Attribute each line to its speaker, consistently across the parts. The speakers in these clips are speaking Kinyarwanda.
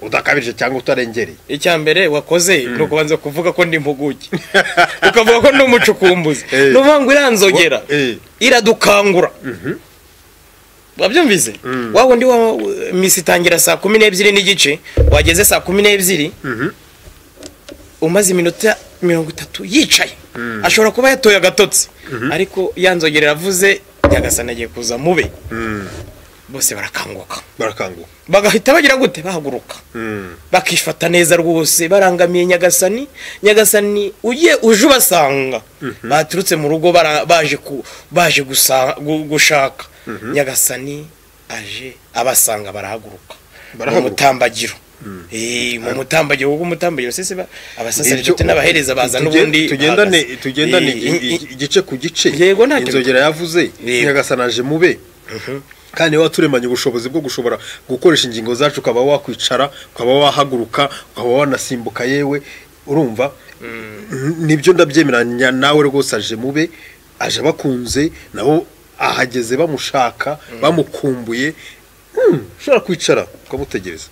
Speaker 1: udakabije cyangwa utarengereye
Speaker 2: icya mbere wakoze ni ukubanza kuvuga ko ndi impuguke ukavuga ko ndi umucukumbuzi
Speaker 1: Eh.
Speaker 2: ni ukuvuga ngo iranzogera
Speaker 1: Eh.
Speaker 2: iradukangura wabyumvise wa wundi wa misi itangira saa kumi n'ebyiri n'igice wageze saa kumi n'ebyiri umaze iminota mirongo itatu yicaye ashobora kuba yatoye agatotsi ariko yanzogera iravuze nyagasana agiye kuza mube bose barakanguka
Speaker 1: barakanguka
Speaker 2: bagahita bagira gute bahaguruka bakifata neza rwose barangamiye nyagasani nyagasani ujye uje ubasanga baturutse mu rugo bara- baje ku- baje gusa- gu- gushaka nyagasani aje abasanga barahaguruka mu
Speaker 1: Barahaguruka.
Speaker 2: mutambagiro Eh, mu mutambagiro kuko umutambagiro sese ba- abasaseredoti
Speaker 1: Ibyo-
Speaker 2: n'abaheza baza
Speaker 1: tugende-
Speaker 2: n'ubundi
Speaker 1: tugendane
Speaker 2: bahagaze.
Speaker 1: tugendane
Speaker 2: Eh,
Speaker 1: igi-
Speaker 2: i- i-
Speaker 1: igi- igice ku gice
Speaker 2: Yego, ntacyo
Speaker 1: inzogera yavuze
Speaker 2: Yego.
Speaker 1: nyagasanaje mube kandi niba turemanye ubushobozi bwo gushobora gukoresha ingingo zacu ukaba wakwicara ukaba wahaguruka ukaba wanasimbuka yewe urumva nibyo ndabyemeranya nawe rwose aje mube aje abakunze nabo ahageze bamushaka bamukumbuye Mm, ushobora kwicara ukamutegereza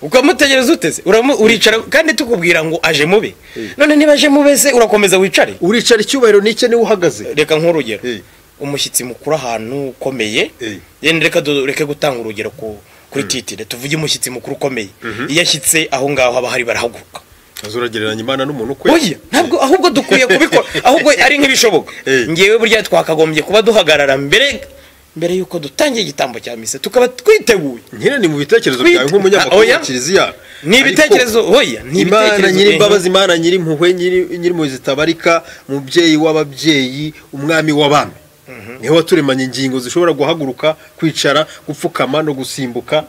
Speaker 2: ukamutegereza uteze uramu- uricara kandi tukubwira ngo aje mube
Speaker 1: Eh.
Speaker 2: none niba aje mube se urakomeza wicare
Speaker 1: uricara icyubahiro n'icye niwe uhagaze
Speaker 2: reka nk'urugero
Speaker 1: Eh.
Speaker 2: umushyitsi mukuru ahantu ukomeye
Speaker 1: Eh.
Speaker 2: yenda reka du- reke gutanga urugero ku- kuri titire tuvuge umushyitsi mukuru ukomeye iyo ashyitse aho ngaho haba hari barahaguruka
Speaker 1: aza uragereranya imana n'umuntu kwe
Speaker 2: oya ntabwo ahubwo dukwiye kubikora ahubwo ari nk'ibishoboka
Speaker 1: Eh.
Speaker 2: ngewe burya twakagombye kuba duhagarara mbere mbere y'uko dutangiye igitambo cya misa tukaba twiteguye
Speaker 1: nkene ni mu bitekerezo
Speaker 2: Twite-
Speaker 1: byawe nk'umunyamakuru
Speaker 2: Oya.
Speaker 1: wa kiliziya
Speaker 2: ni ibitekerezo oya ni
Speaker 1: imana
Speaker 2: ibitekerezo
Speaker 1: nyir'imbabazi imana nyir'impuhwe nyiri- nyir'impuhwe zitabarika mubyeyi w'ababyeyi umwami w'abami niho waturemanye ingingo zishobora guhaguruka kwicara gupfukama no gusimbuka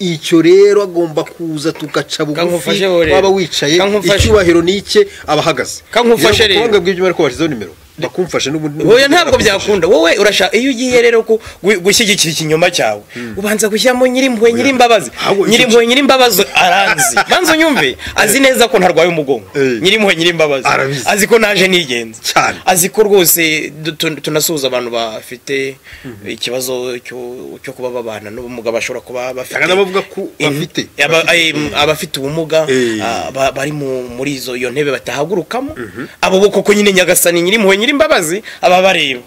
Speaker 1: icyo rero agomba kuza tugaca bugufi
Speaker 2: Kankufasheho rero.
Speaker 1: waba wicaye
Speaker 2: Kankufashe.
Speaker 1: icyubahiro ni ike aba ahagaze
Speaker 2: Kankufashe rero.
Speaker 1: rero bw'ibyo bari kubashyizeho nimero bakumfashe n'ubundi
Speaker 2: Oya ntabwo byakunda wowe urashaka iyo ugiye rero ku- gu- gushyigikira ikinyoma cyawe ubanza gushyiramo nyirimpuhwe nyirimbabazi
Speaker 1: Ahubwo iki-
Speaker 2: nyirimpuhwe nyirimbabazi arazi banza unyumve azi neza ko ntarwaye umugongo
Speaker 1: Eh.
Speaker 2: nyirimpuhwe nyirimbabazi
Speaker 1: Arabizi.
Speaker 2: azi ko naje nigenza
Speaker 1: Cyane.
Speaker 2: azi ko rwose du- tun- tunasuhuza abantu bafite ikibazo cyo cyo kuba babana n'ubumuga bashobora kuba bafite
Speaker 1: Cyangwa n'abavuga ko bafite.
Speaker 2: Aba- ay- abafite ubumuga
Speaker 1: Eh.
Speaker 2: ah, ba- bari mu- muri izo iyo ntebe batahagurukamo abo bo koko nyine nyagasani nyirimpuhwe nyirimbabazi aba bareba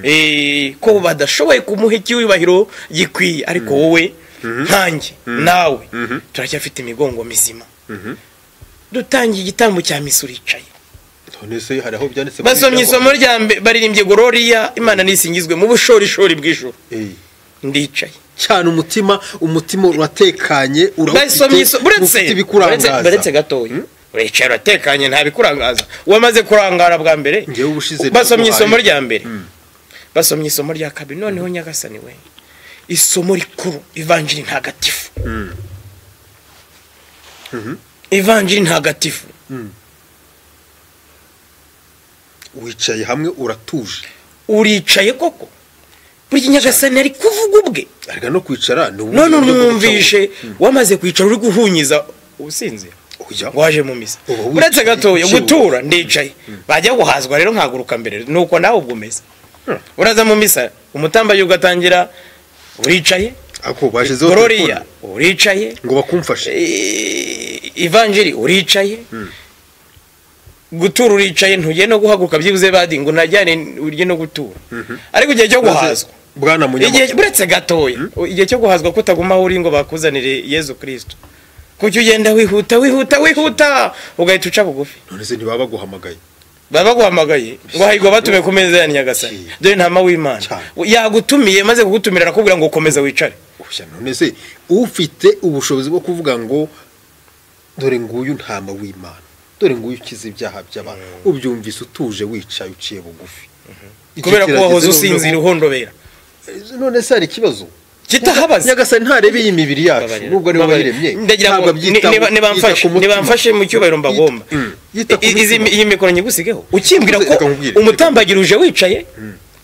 Speaker 2: Eh, ko badashoboye kumuha icyubahiro gikwiye ariko wowe nkanjye nawe turacyafite imigongo mizima dutangiye igitambo cya misi uricaye
Speaker 1: none se hari aho byanditse muri
Speaker 2: basomye
Speaker 1: Bibiliya ngo-
Speaker 2: isomo rya mbere baririmbye gororiya imana nisingizwe mu bushorishori bw'ijoro
Speaker 1: Eh.
Speaker 2: ndicaye
Speaker 1: cyane umutima umutima uratekanye
Speaker 2: basomye isomo uretse uretse- uretse
Speaker 1: ibikurangaza
Speaker 2: gatoya wicaye uratekanye nta bikurangaza wamaze kurangara bwa mbere
Speaker 1: Ngewe ubushize
Speaker 2: basomye
Speaker 1: naguhaye.
Speaker 2: isomo rya mbere basomye isomo rya kabiri noneho nyagasani we isomo rikuru ivanjiri ntagatifu ivanjiri ntagatifu
Speaker 1: wicaye hamwe uratuje
Speaker 2: uricaye koko burya nyagasani ari kuvuga ubwe
Speaker 1: ariko no kwicara ni ubundi
Speaker 2: none
Speaker 1: buryo bwo
Speaker 2: unumvishe wamaze kwicara uri guhunyiza usinzira
Speaker 1: guca-
Speaker 2: ngo
Speaker 1: Ujya.
Speaker 2: waje mu misa
Speaker 1: Uba wicaye,
Speaker 2: uretse gatoya
Speaker 1: ukibuka.
Speaker 2: gutura ndicaye bajya guhazwa rero nkaguruka mbere nuko nawe ubwo umeze uraza mu misa umutambayi ugatangira uricaye
Speaker 1: ako bashyizeho
Speaker 2: gororiya
Speaker 1: telefone
Speaker 2: uricaye
Speaker 1: ngo bakumfashe
Speaker 2: i- ivanjiri uricaye gutura uricaye ntugiye no guhaguruka byibuze badi ngo najyane urye no gutura ariko igihe cyo guhazwa
Speaker 1: bwana
Speaker 2: igihe
Speaker 1: munyamakuru
Speaker 2: buretse gatoya igihe cyo guhazwa ko utaguma aho uri ngo bakuzanire yezu kirisito kuki ugenda wihuta wihuta wihuta ugahita uca bugufi
Speaker 1: none se ntibaba baguhamagaye
Speaker 2: baba baguhamagaye ngo hahirwa batumiye ku meza ya nyagasani
Speaker 1: Cyane.
Speaker 2: dore ntama w'imana
Speaker 1: Cyane.
Speaker 2: yagutumiye maze kugutumira arakubwira ngo komeza wicare
Speaker 1: Ushya, none se ufite ubushobozi bwo kuvuga ngo dore nguyu ntama w'imana dore nguyu ukiza ibyaha by'abantu ubyumvise utuje wicaye uciye bugufi Icyo
Speaker 2: kubera ko
Speaker 1: kirageze
Speaker 2: wahoze
Speaker 1: noneho-
Speaker 2: usinzira uhondobera
Speaker 1: none se hari ikibazo
Speaker 2: kitahabaze
Speaker 1: nyagasani ntarebe iyi mibiri yacu nubwo niwe wayiremye
Speaker 2: ndagira
Speaker 1: ntabwo
Speaker 2: ngo
Speaker 1: abyitaho,
Speaker 2: ni- niba- niba
Speaker 1: yita ku
Speaker 2: mfashe-
Speaker 1: mutima.
Speaker 2: niba mfashe mu cyubahiro mbagomba
Speaker 1: Yita- mm, yita ku
Speaker 2: I- izi-
Speaker 1: mutima.
Speaker 2: iyi mikoro nyigusigeho ukimbwira ko
Speaker 1: Reka nkubwire.
Speaker 2: umutambagira uje wicaye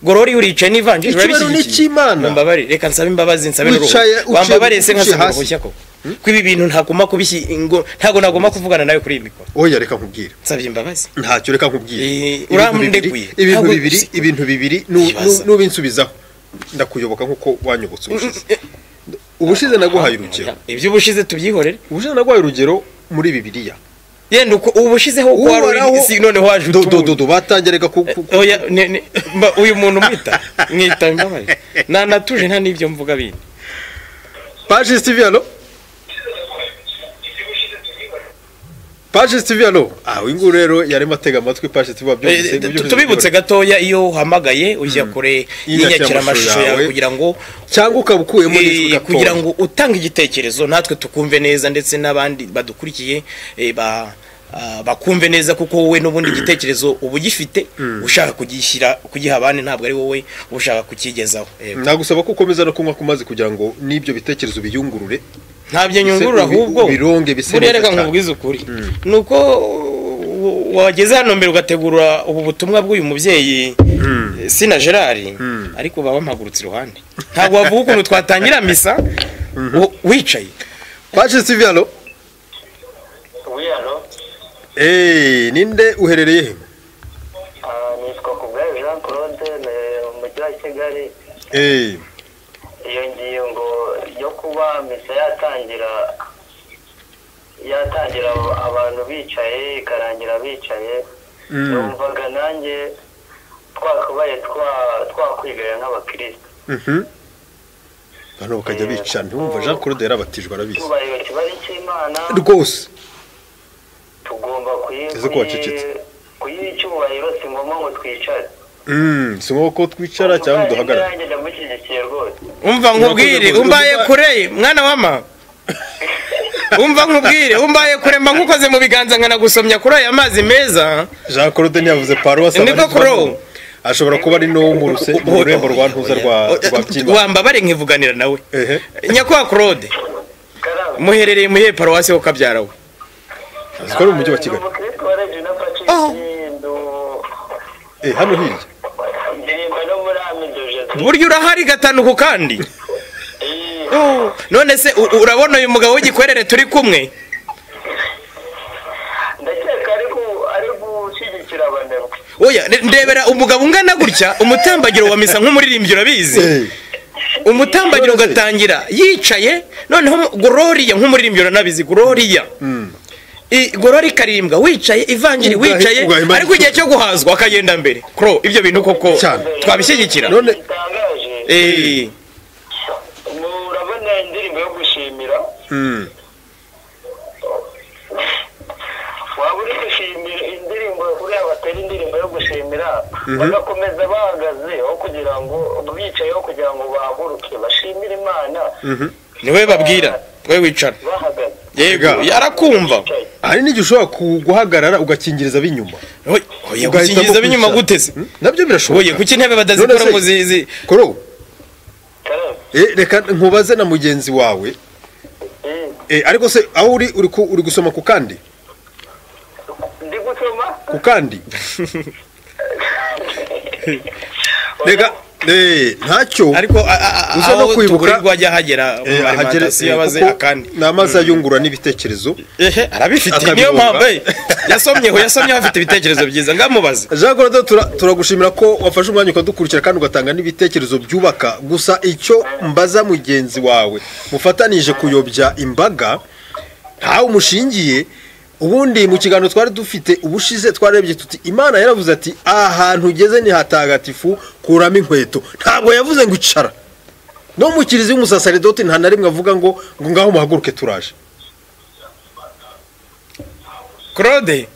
Speaker 2: gorori uricaye n'ivanjiri
Speaker 1: Ikibazo ni icy'Imana.
Speaker 2: mbabarire reka nsabe imbabazi nsabe n'uruhu
Speaker 1: Wicaye, uciye-
Speaker 2: wambabariye se
Speaker 1: uciye
Speaker 2: nkasaba
Speaker 1: hasi.
Speaker 2: uruhushya koko ko ibi bintu ntagomba kubishyi ingo- ntabwo nagomba kuvugana nawe kuri iyi mikoro
Speaker 1: oya reka nkubwire
Speaker 2: nsabye imbabazi
Speaker 1: ntacyo reka nkubwire
Speaker 2: Eh,
Speaker 1: Ibintu
Speaker 2: urandekuye.
Speaker 1: bibiri- ibintu
Speaker 2: Ntabwo-
Speaker 1: bibiri ibintu bibiri nu- nu-
Speaker 2: Ikibazo.
Speaker 1: n'ubinsubizaho ndakuyobora nk'uko wanyobotse ubushize ubushize naguhaye urugero
Speaker 2: iby'ubushize tubyihorere
Speaker 1: ubushize naguhaye urugero muri bibiliya
Speaker 2: yenda uko ubushizeho uko wari
Speaker 1: Uhoraho-
Speaker 2: uri si noneho waje
Speaker 1: Do- do-
Speaker 2: utumva.
Speaker 1: do- do, batangiraga ku ku-
Speaker 2: Oya, ne- ne- mba- uyu muntu mwita mwita mbabarira nanatuje nta n'ibyo mvuga bindi
Speaker 1: paji sitivi hano paji sitivi hano ah uyu nguyu rero yarimo atega amatwi paji sitivi wabyumvise
Speaker 2: Eh, tu- tubibutse gatoya iyo uhamagaye ujya kure y'inyakira amashusho yawe kugira ngo
Speaker 1: cyangwa ukaba ukuyemo n'ijwi
Speaker 2: Eh,
Speaker 1: gakondo.
Speaker 2: kugira ngo utange igitekerezo natwe tukumve neza ndetse n'abandi badukurikiye eh, ba- ah, bakumve neza kuko wowe n'ubundi igitekerezo uba ugifite ushaka kugishyira kugiha abandi ntabwo ari wowe uba ushaka kukigezaho Eh,
Speaker 1: nagusaba ko ukomeza no kunywa ku mazi kugira ngo n'ibyo bitekerezo biyungurure
Speaker 2: ntabyo nyungurura
Speaker 1: ubi-
Speaker 2: ahubwo
Speaker 1: ubironge bise
Speaker 2: buriya
Speaker 1: neza
Speaker 2: reka
Speaker 1: cyane.
Speaker 2: nkubwize ukuri ni uko uh, wageze hano mbere ugategura ubu butumwa bw'uyu mubyeyi eh, sina gerard ariko baba mpagurutse iruhande ntabwo wavuga ukuntu twatangira misa wo- wicaye
Speaker 1: paji sitivi hano
Speaker 3: wiyalo
Speaker 1: eee ninde uherereye he
Speaker 3: nitwa kubwayo jean claude ni mu mujyi wa kigali
Speaker 1: eee
Speaker 3: iyo ngingo yo kuba misa yatangira yatangira abantu bicaye ikarangira bicaye
Speaker 1: Mm.
Speaker 3: numvaga nanjye twakabaye twa- twakwigarira nk'abakirisitu
Speaker 1: mhm abantu bakajya bica ntiwumva jean claude yarabatijwe arabizi
Speaker 3: tubaye ikibari cy'imana
Speaker 1: rwose
Speaker 3: tugomba kuyi-
Speaker 1: Ese ko wacecetse?
Speaker 3: kuyi- kuyiha icyubahiro si ngombwa ngo twicare
Speaker 1: Mm, si ngombwa ko twicara cyangwa ngo duhagarare
Speaker 3: Ubuvandimwe nanjye ndamushyigikiye rwose
Speaker 2: umva nkubwire
Speaker 1: Urakoze,
Speaker 2: umbaye
Speaker 1: urakoze.
Speaker 2: kure mwana wa mama umva nkubwire umbaye kure mba nkukoze mu biganza nkanagusomya kuri aya mazi meza
Speaker 1: jean claude ntiyavuze paruwasi
Speaker 2: Niko kurow.
Speaker 1: ashobora kuba ari no mu ruse- mu rurembo rwa ntuza rwa rwa byimba
Speaker 2: wambabare nkivuganira nawe
Speaker 1: ehe
Speaker 2: nyakubahwa claude
Speaker 3: karame
Speaker 2: muherereye muhe paruwasi ho kabyara we
Speaker 1: azi ko ari mu mujyi wa kigali
Speaker 3: umukristo wa regina
Speaker 2: Aho.
Speaker 3: patrice ndu-
Speaker 1: eh hano hirya
Speaker 3: ndirimba no muri amido jose
Speaker 2: burya urahari gatanuku kandi Oh, none se u- urabona uyu mugabo w'igikwerere turi kumwe
Speaker 3: ndakeka ari gu- ari gushyigikira abanebwe
Speaker 2: oya re- ndebera umugabo ungana gutya umutambagiro wa misa nk'umuririmbyi urabizi
Speaker 1: eh
Speaker 2: umutambagiro ugatangira yicaye noneho gororiya nk'umuririmbyi uranabizi gororiya I- gorori ikarimbwa wicaye ivanjiri
Speaker 1: Ugahe-
Speaker 2: wicaye
Speaker 1: ugahimba-
Speaker 2: ariko igihe cyo guhazwa akagenda mbere kuro ibyo bintu koko
Speaker 1: Cyane.
Speaker 2: twabishyigikira
Speaker 1: None-
Speaker 3: bitangaje
Speaker 2: Eh,
Speaker 3: murabona indirimbo yo gushimira
Speaker 1: mm.
Speaker 3: waba uri gushimira indirimbo kuriya batera indirimbo yo gushimira bagakomeza bahagaze aho kugira ngo bicaye aho kugira ngo bahaguruke bashimire imana
Speaker 2: niwe babwira we wicara
Speaker 3: bahagaze
Speaker 2: yego
Speaker 1: Ega.
Speaker 2: yarakumva
Speaker 3: bicaye
Speaker 1: hari n'igihe ushobora ku- guhagarara ugakingiriza b'inyuma
Speaker 2: Oy, oya gukingiza
Speaker 1: Ugahitamo
Speaker 2: binyuma
Speaker 1: kwicara.
Speaker 2: guteze
Speaker 1: Mm, nabyo
Speaker 2: oye
Speaker 1: birashoboka
Speaker 2: kuki intebe
Speaker 1: None
Speaker 2: badazikora
Speaker 1: se-
Speaker 2: ngo zizi
Speaker 1: koro
Speaker 3: karame
Speaker 1: eh reka nkubaze na mugenzi wawe
Speaker 3: Eh,
Speaker 1: eh ariko se aho uri uri ku- uri gusoma ku kandi
Speaker 3: ndi gusoma
Speaker 1: ku kandi reka eh ntacyo
Speaker 2: ariko a- a- a-
Speaker 1: Uza no
Speaker 2: aho
Speaker 1: kwibuka-
Speaker 2: tugurirwa ajya ahagera
Speaker 1: Eh, ahagere
Speaker 2: alimantasiyo
Speaker 1: eh,
Speaker 2: abaze
Speaker 1: kuko
Speaker 2: akandi
Speaker 1: ni amazi ayungurura n'ibitekerezo
Speaker 2: ehe arabifite niyo
Speaker 1: Akabibumba.
Speaker 2: mpamvu eh, yasomyeho yasomyeho afite ibitekerezo byiza ngamubaze
Speaker 1: jean claude tura- turagushimira ko wafashe umwanya ukadukurikira kandi ugatanga n'ibitekerezo byubaka gusa icyo mbaza mugenzi wawe mufatanije kuyobya imbaga ntawe umushingiye ubundi mu kiganiro twari dufite ubushize twarebye tuti imana yaravuze ati aha hantu ugeze ni hatagatifu kuramo inkweto ntabwo yavuze ngo icara no mu kiriziya umusasaridoti nta na rimwe avuga ngo ngo ngaho muhaguruke turaje
Speaker 2: claude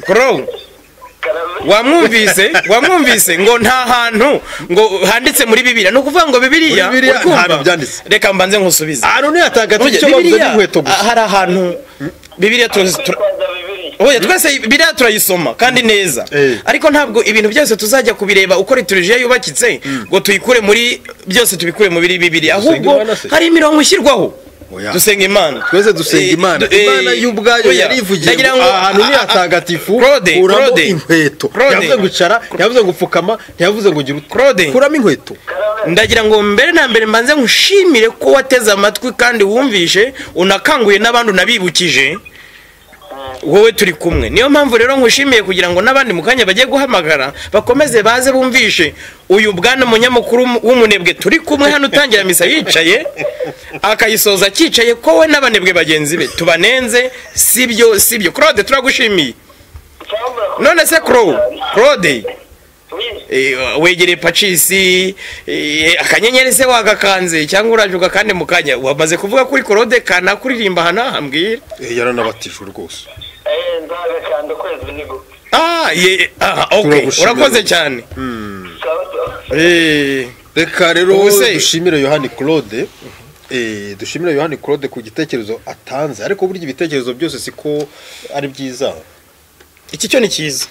Speaker 2: crow
Speaker 3: karame
Speaker 2: wamwumvise wamwumvise ngo nta hantu ngo handitse muri bibiliya ni ukuvuga ngo bibiliya
Speaker 1: Muri Bibiliya
Speaker 2: urikumva?
Speaker 1: ntahantu byanditse.
Speaker 2: reka mbanze nkusubize
Speaker 1: ahantu ni hatagatifu
Speaker 2: Burya
Speaker 1: icyo bavuze ni
Speaker 2: bibiliya
Speaker 1: inkweto gusa
Speaker 2: ah, hari ahantu bibiliya tuzi- tur-
Speaker 3: kwitwaza bibiri
Speaker 2: oya twese biriya turayisoma kandi neza
Speaker 1: Eh.
Speaker 2: ariko ntabwo ibintu byose tuzajya kubireba uko liturujia yubakitse ngo tuyikure muri byose tubikure mu biri bibiri ahubwo
Speaker 1: Imana se.
Speaker 2: hari imirongo ishyirwaho
Speaker 1: Oya.
Speaker 2: dusenga imana
Speaker 1: twese dusenga
Speaker 2: Eh,
Speaker 1: imana
Speaker 2: du- eh,
Speaker 1: imana y'ubwayo
Speaker 2: oya,
Speaker 1: yarivugiye
Speaker 2: ndagira
Speaker 1: ngo
Speaker 2: ngo-
Speaker 1: aha hantu ni
Speaker 2: ah, ah,
Speaker 1: hatagatifu
Speaker 2: Claude,
Speaker 1: kuramo
Speaker 2: Claude.
Speaker 1: inkweto
Speaker 2: Claude.
Speaker 1: ntiyavuze ngo icara ntiyavuze ngo upfukama ntiyavuze ngo gira ute
Speaker 2: Claude.
Speaker 1: kuramo inkweto
Speaker 3: karame
Speaker 2: ndagira ngo mbere na mbere mbanze nkushimire ko wateze amatwi kandi wumvishe unakanguye n'abandi unabibukije wowe turi kumwe niyo mpamvu rero nkushimiye kugira ngo n'abandi mu kanya bagiye guhamagara bakomeze baze bumvishe uyu bwana munyamukuru w'umunebwe turi kumwe hano utangira misa yicaye akayisoza akicaye ko we n'abanebwe bagenzi be tubanenze sibyo sibyo claude turagushimiye none se Claude claude Eh, wegereye pacisi eh, akanyenyeri se wagakanze cyangwa uraje ugakande mu kanya wamaze kuvuga kuri korode kanakuririmba aha ntahambwira
Speaker 1: Eh, yaranabatije rwose
Speaker 3: nzagakanda ukwezi nigo
Speaker 2: ah, ye- ah, okay.
Speaker 1: Turagushimira.
Speaker 2: urakoze cyane Eh,
Speaker 1: reka rero
Speaker 2: Ubu se-
Speaker 1: dushimire yohani claude eh, dushimire yohani claude ku gitekerezo atanze ariko burya ibitekerezo byose siko ari byiza
Speaker 2: iki cyo ni cyiza